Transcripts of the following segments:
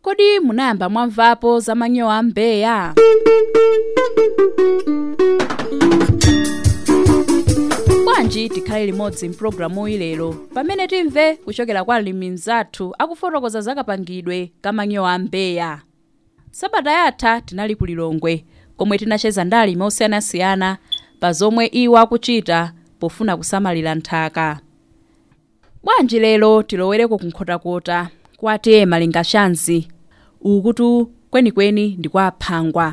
kodi munayamba mwamvapo za manyowa a mbeya bwanji tikhale limodzi mpulogalamu lero pamene timve kuchokera kwa alimi mzathu akufotokoza za kapangidwe ka manyowa a mbeya sabata yatha tinali ku lilongwe komwe tinacheza ndi alimi osiyanasiyana pa zomwe iwo akuchita pofuna kusamalira nthaka bwanji lero tilowereko kunkhotakota kwati malinga shanzi ukutu kwenikweni ndi kwa aphangwa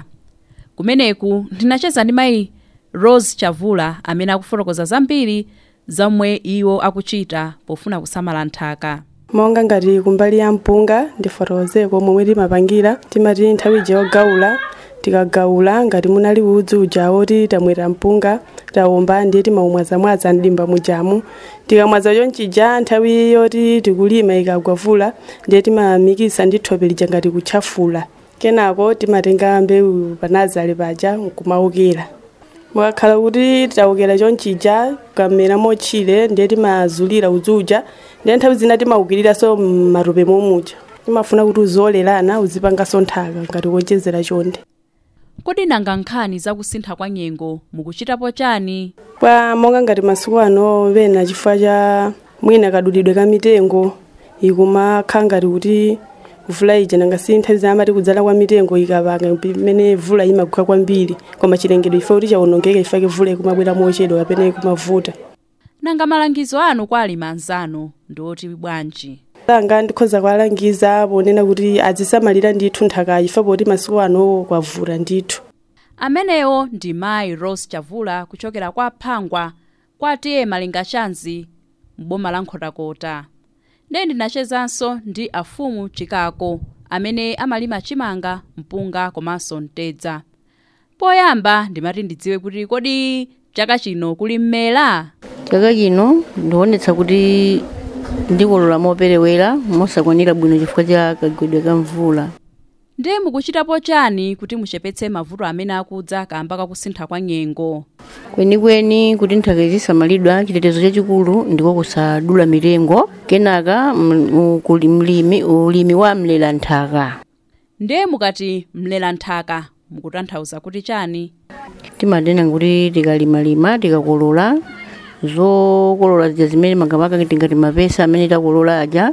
kumeneku ndinacheza ndi mayi rose chavula amene akufotokoza zambiri zomwe iwo akuchita pofuna kusamala nthaka monga ngati kumbali ya mpunga ndifotokozeko momwe timapangira timati nthawi ija yogawula tikagawula ngati munali udzu uja woti tamwera mpunga tawomba ndiye timaumwazamwaza mdimba mujamu tikamwaza chonchija nthawi yoti tikulima ikagwavula ndiye timamikisa ndi thope lija ngati kutchafula kenako timatenga mbewu panazale paja nkumaukira mukakhala kuti tawukira chonchija kamera motchire ndiye timazulira udzuja ndiye nthawi zina timaukiriranso m'matope momuja timafuna kuti uzolerana uzipanganso nthaka ngati kochezera chonde kodi nanga nkhani zakusintha kwa nyengo mukuchitapo chani kwa monga ngati masiku ano pena chifukwa cha mwina kadulidwe ka mitengo ikumakhala ngati kuti vula ija nanga si nthawi zina amati kudzala kwa mitengo ikapanga pamene vula imagwa kwambiri koma chilengedwe ife kuti chawonongeka ifake vula ikumabwera mochedwa kapena ikumavuta nanga malangizo anu kwa alimi anzanu ndi oti bwanji langa ndikhoza kuwalangiza ponena kuti azisamalira ndithu nthakayi ife poti masiku ano kwavula ndithu amenewo ndi mayi rose chavula kuchokera kwa phangwa kwatiye malinga shanzi m'boma la nkhotakota ndiye ndinachezanso ndi afumu chikako amene amalima chimanga mpunga komanso mtedza poyamba ndimati ndidziwe kuti kodi chaka chino kuli mmera chaka chino ndionetsa kuti ndikolola moperewera mosakwanira bwino chifukwa cha kagwedwe ka mvula ndiye mukuchitapo chani kuti muchepetse mavuto amene akudza kamba kakusintha kwa nyengo kwenikweni kuti nthaka izisamalidwa chitetezo chachikulu ndiko kusadula mitengo kenaka m- ukuli- mlimi ulimi wa mlela nthaka ndiye mukati mlela nthaka mukutanthauza kuti chani timanena kuti tikalimalima tikakolola zokolola zija zimene makamaka tingati mapesa amene takolola aja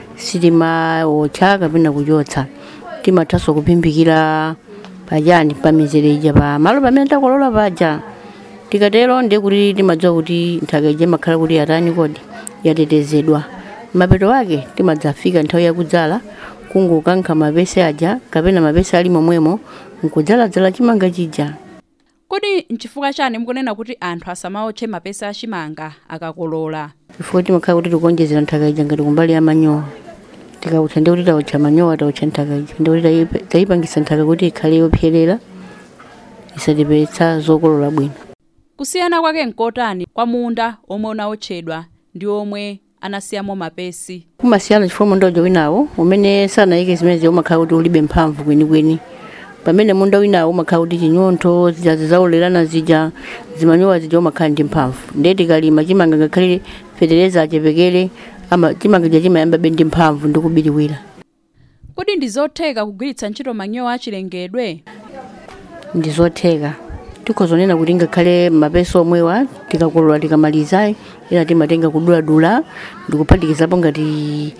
sitimaotcha kapena kuchotsa timathanso kupimbikira pachani pa mizere ija pa malo pamene takolola paja tikatero ndiye kuti timadziwa kuti nthaka ija imakhala kuti yatani kodi yatetezedwa mapeto ake timadzafika nthawi yakudzala kungokankha mapesa aja kapena mapesa ali momwemo nkudzaladzala chimanga chija kodi nchifukwa chani mukunena kuti anthu asamaotche mapesa achimanga akakolola chifukwa timakhala kuti tikuonjezera nthaka ija ngati kumbali ya manyowa tikautcha ndi kuti taotcha manyowa taotcha nthaka ija ndi kuti tayipe- tayipangisa nthaka kuti ikhale yopyerera isatipetsa zokolola bwino kusiyana kwake nkotani kwa munda omwe unaotchedwa ndi omwe anasiyamo mapesi kumasiyana chifukwa munda uja winawo umene sanayike zimene umakhala kuti ulibe mphamvu kwenikweni pamene munda winawo umakhala kuti chinyontho zija zizaulerana zija zimanyowa zija umakhala ndi mphamvu ndiye tikalima chimanga ngakhale fetereza achepekere ama chimanga chija chimayambabe ndi mphamvu ndi kubiriwira kodi ndi zotheka kugwiritsa ntchito manyowa achilengedwe ndi zotheka tikhozonena kuti ngakhale mapesa omwewa tikakolola tikamaliza ina timatenga kuduladula ndikuphatikizapo ngati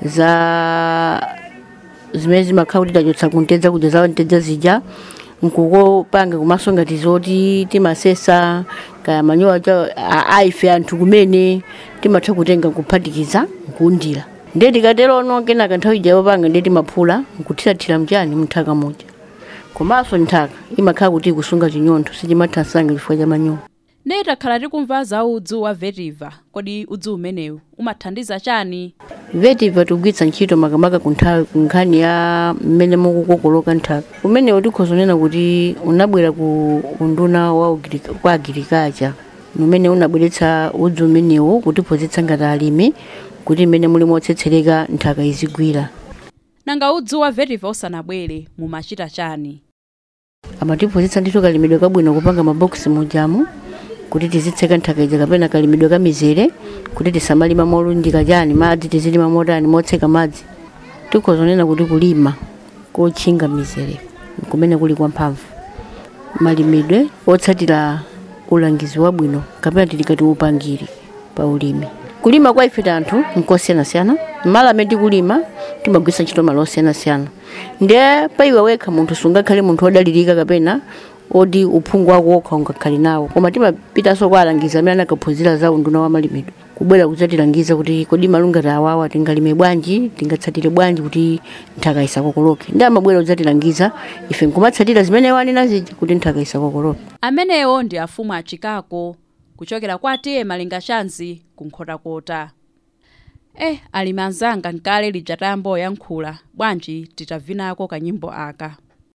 za zimene zimakhala kuti tachotsa kuntedza kuja za ntedza zija nkukopanga komanso ngati zoti timasesa kaya manyowa cha a- aife anthu kumene timatha kutenga kuphatikiza nkuundira ndiye tikaterono kenaka nthawi ija yopanga ndiye timaphula nkuthirathira mchani munthaka muja komanso nthaka imakhala kuti ikusunga chinyontho sichimathansanga chifukwa cha manyowa ndiye takhala tikumva za udzu wa vetiva kodi udzu umenewu umathandiza chani vetiva tikugwiritsa ntchito makamaka kunthawi kunkhani ya mmene mukukokoloka nthaka umenewo tikhozonena kuti unabwera ku unduna wa ugirika- kwa agirikacha umene unabweretsa udzu umenewo kutiphunzitsa ngati alimi kuti mmene muli motsetsereka nthaka izigwira nanga udzu wa vetiva usanabwere mumachita chani amatiphunzitsa ndithu kalimidwe kabwino kupanga mabokisi mujamu kuti tizitseka nthaka ija kapena kalimidwe ka mizere kuti tisamalima molunjika chani madzi tizilima motani motseka madzi tikhozonena kuti kulima kotchinga mizere kumene kuli kwa mphamvu malimidwe otsatira ulangizi wabwino kapena tilikati upangiri pa ulimi kulima kwa ife tanthu nkosiyanasiyana mmalo amene tikulima timagwisa ntchito malo osiyanasiyana ndiye pa iwe wekha munthu sungakhale munthu odalirika kapena oti uphungu wako wokha ungakhale nawo koma timapitanso kwa alangizi amene anakaphunzira za unduna wa malimidwe kubwera kudzatilangiza kuti kodi malungati awawa tingalime bwanji tingatsatire bwanji kuti nthaka isakokoloke ndi amabwera kudzatilangiza ife nkumatsatira zimene wanena zija kuti nthaka isakokoloke amenewo ndi afumu achikako kuchokera kwa tiye malinga shanzi kunkhotakota eh alimi anzanga nkale lija tayamboyankhula bwanji titavinako kanyimbo aka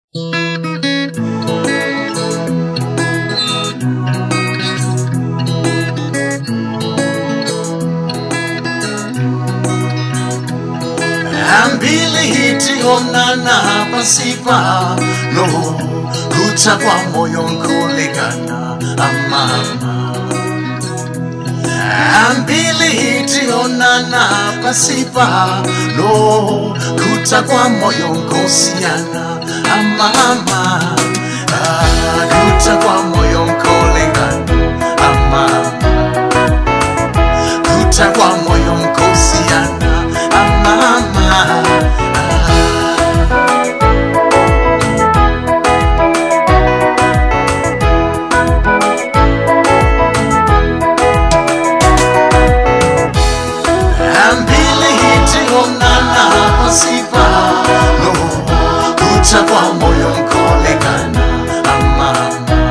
ambili tionana pasipa no kucha kwa moyo nkuligana amama ambili tionana pasipa no kucha kwa moyo nkosiana amama ah, kucha kwa moyo nkuligana amama kucha kwa moyo nkosiana amama ambili hitionana pasipa no kucha kwa moyo nkolekana amama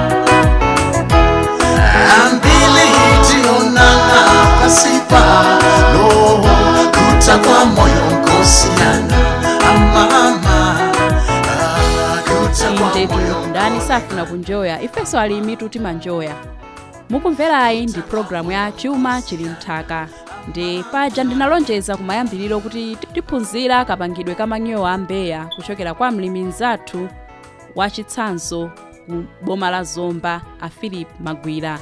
ambili hitionana pasipa no kucha kwa moyo nkosiana amama Ah, kucha kwa inde moyo ndani safuna kunjoya ifenso alimi timanjoya mukumverayi ndi programu ya chuma chili mthaka ndi paja ndinalonjeza kumayambiriro kuti tiphunzira kapangidwe ka manyowa a mbeya kuchokera kwa mlimi mzathu wa chitsanzo ku boma la zomba a philip magwira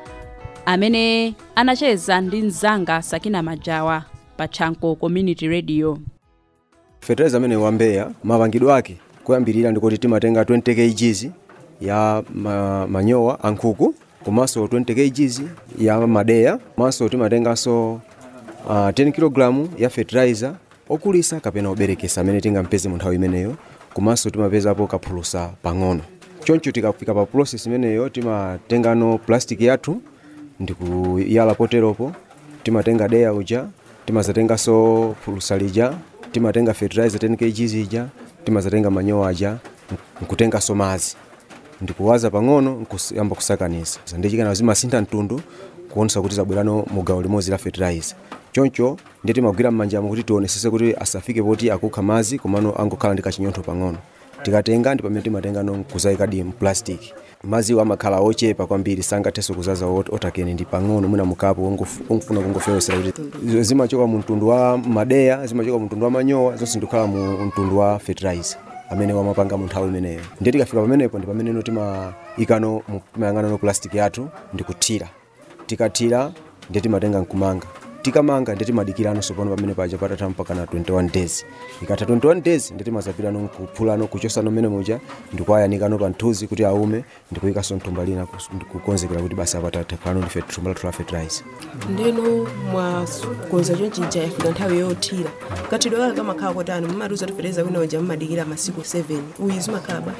amene anacheza ndi mzanga sakina majawa pa chanko community radio fertilizer amene wambeya mapangidwe ake kuyambirira ndikuti timatenga 20 kgs ya ma, manyowa ankhuku komanso 20 kgs ya madeya komanso timatenganso uh, 10 kg ya fertilizer okulisa kapena oberekesa amene tingampeze mu nthawi imeneyo komanso timapezapo kaphulusa pang'ono choncho tikafika pa process imeneyo timatengano plastic yathu ndikuyala poteropo timatenga deya uja timazatenganso phulusa lija timatenga fertilizer 10 kg ija timazatenga manyowa aja nkutenganso madzi ndikuwaza pang'ono nkuyamba kusakaniza ndichikana zimasintha mtundu kuonesa kuti zabwerano mu gawo limodzi la fertilizer choncho ndiye timagwira m'manjamo kuti tionesese kuti asafike poti akukha madzi komano angokhala ndi kachinyontho pang'ono tikatenga ndi pamene timatengano nkuzayikadi mplastic madziwo amakhala ochepa kwambiri sangathenso kuzaza ot- otakene ndi pang'ono mwina mukapo ongof- ongofuna kungofewesera kuti zi- zimachoka mu mtundu wa madeya zimachoka mu mtundu wa manyowa zonse ndikukhala mu mtundu wa fertilizer amene wamapanga mu nthawi imeneyo ndiye tikafika pamenepo ndi pameneno timayikano mu- timayang'anano plastic yathu ndikuthira tikathira ndiye timatenga nkumanga tikamanga ndiye timadikirano pano pamene paja patatha mpaka na 21 days ikatha 21 days ndiye timazapirano nkuphulano kuchosano mmene muja ndikuwayanikano pa nthuzi kuti aume ndikuyikaso mthumba lina kus- ndikukonzekera kuti basa patatha pano ndife thumba lathu la fertilizer ndeno mwakonza chonchija yafika nthawi yothira kathidwe kake kamakhala kotani mumatiuza tifereza wina uja mumadikira masiku 7 uyi zimakhala ba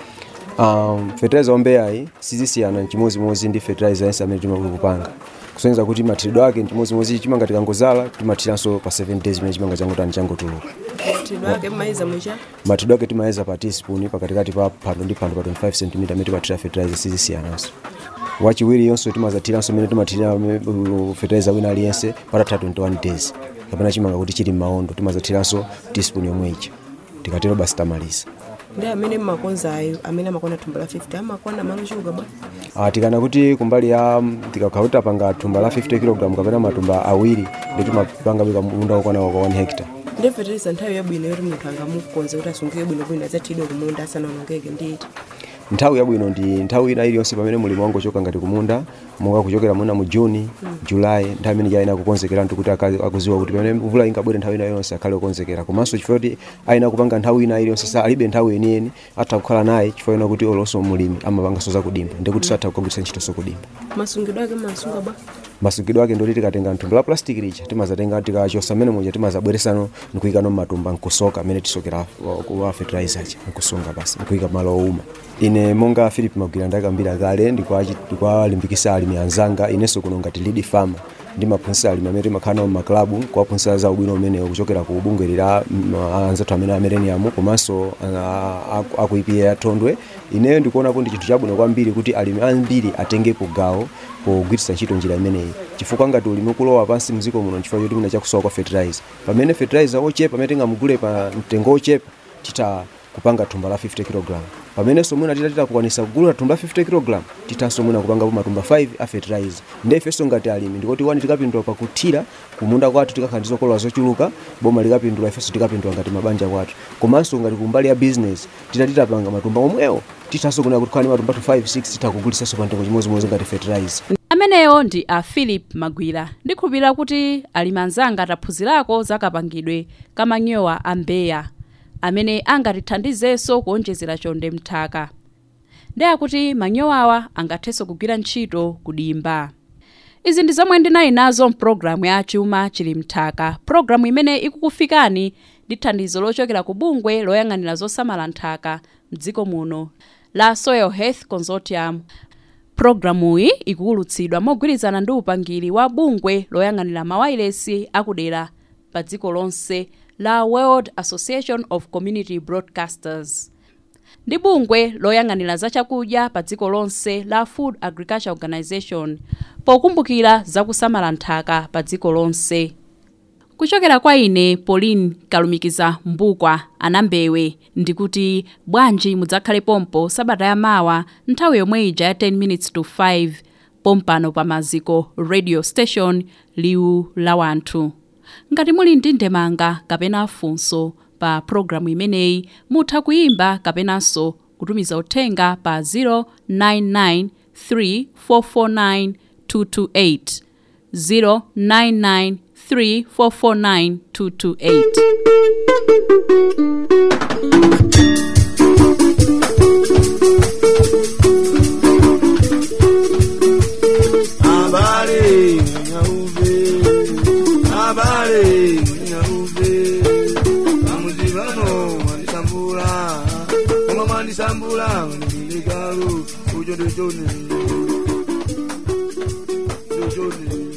um, fertilizer ombeyayi sizisiyana chimozimozi ndi fertilizer yense amene timakupanga kusonyeza kuti mathiridwe ake chimozimozi chimanga tikangozala timathiranso pa 7 days imene chimanga changotani changotuluka kathidwe ake mmayiza mucha mathiridwe ake timayeza pa teaspoon pakatikati pa phando ndi phando pa 25 cm amene timathira fertilizer sizisiyananso wachiwiri yonso timazathiranso imene timathira uh, fertilizer wina aliyense patatha 21 days kapena chimanga kuti chili m'mawondo timazathiranso teaspoon yomwe ija tikatero basi tamaliza ndi amene mmakonza ayo amene amakwana thumba la 50 amakwana malo chuluka bwa Ah, tikana kuti kumbali ya tikakhala kuti tapanga thumba la 50 kg kapena matumba awiri ndi timapanga bika munda wokwana kwa 1 hectare ndi fertilizer nthawi yabwino yoti munthu angamukonze kuti asungike bwino bwino adzathidwe kumunda asanawonongeke ndiyiti nthawi yabwino ndi nthawi ina iliyonse pamene mulimi wangochoka ngati kumunda monga kuchokera muna mu juni julayi nthawi imene ayenera kukonzekera kuti aka- akuziwa kuti pamene mvula ingabwere nthawi ina yonse akhale okonzekera komanso chifukwa kuti ayenera kupanga nthawi ina iliyonse sa alibe nthawi yeniyeni atha kukhala naye chifukwa ena kuti olonso mulimi amapanganso zakudimba ndikuti satha kukagwiritsa ntchito kudimba masungidwe ake masunga bwa masungidwe ake ndoti tikatenga mtundu la plastic lija timazatenga tikachosa mmene muja timazabweresano nkuyikano mmatumba nkusoka amene tisokera wa- wa fertilizer aja nkusunga basi nkuyika malo owuma ine monga philip magwira ndakambira kale ndikwachi- ndikwalimbikisa alimi anzanga inenso kuno ngati lead farmer ndimaphunzitsa alimi amene timakhala nawo mmaklabu kuwaphunzitsa za ubwino umenewo kuchokera ku bungwe la mm, anzathu amene amereniamu komanso ah, aku- aku ipa ya thondwe ineyo ndikuonapo ndi chinthu chabwino kwambiri kuti alimi ambiri atengepo gawo pogwiritsa ntchito njira imeneyi chifukwa ngati ulimi ukulowa pansi mdziko muno chifukwa choti mina chakusowa kwa fertilizer pamene fertilizer ochepa pamene tingamugule pa mtengo ochepa tita kupanga thumba la 50 kg pamenenso mwina tita titakukwanisa kugula thumba la 50 kg titanso mwina kupangapo matumba 5 a fertilizer nde ifenso ngati alimi ndikoti wani tikapindula pakuthira kumunda kwathu tikakhala ndi zokolola zochuluka boma likapindula ifenso tikapindula ngati mabanja kwathu komanso ngati kumbali ya business tita titapanga matumba omwewo titanso kunena kuti khala ndi matumba 5 6 titakugulisanso pa mtengo chimozimozi ngati fertilizer ameneyo ndi a philip magwira ndikhulupirira kuti alimi anzanga taphunzirako zakapangidwe kamanyowa a mbeya amene angatithandizenso kuonjezera chonde mthaka ndi akuti manyowawa angathenso kugwira ntchito kudimba izi ndi zomwe ndinali nazo mpulogalamu ya chuma chili mthaka pulogalamu imene ikukufikani ndi thandizo lochokera ku bungwe loyang'anira zosamala nthaka mdziko muno la soil health consortium pulogalamuyi ikuwulutsidwa mogwirizana ndi upangiri wa bungwe loyang'anira mawayilesi akudera pa dziko lonse la world association of community broadcasters ndi bungwe loyang'anira zachakudya pa dziko lonse la food agriculture organization pokumbukira zakusamala nthaka pa dziko lonse kuchokera kwa ine pauline kalumikiza mbukwa anambewe ndikuti bwanji mudzakhale pompo sabata yamawa nthawi yomwe ija ya 10 minutes to 5 pompano pa maziko radio station liwu la wanthu ngati muli ndi ndemanga kapena funso pa programu imeneyi mutha kuyimba kapenanso kutumiza uthenga pa 099 3449 228 099 3449 228 Habari nyauve, habari nyauve. Amuzibano manisambula, kama manisambula niligalu, ujo dojone, dojone.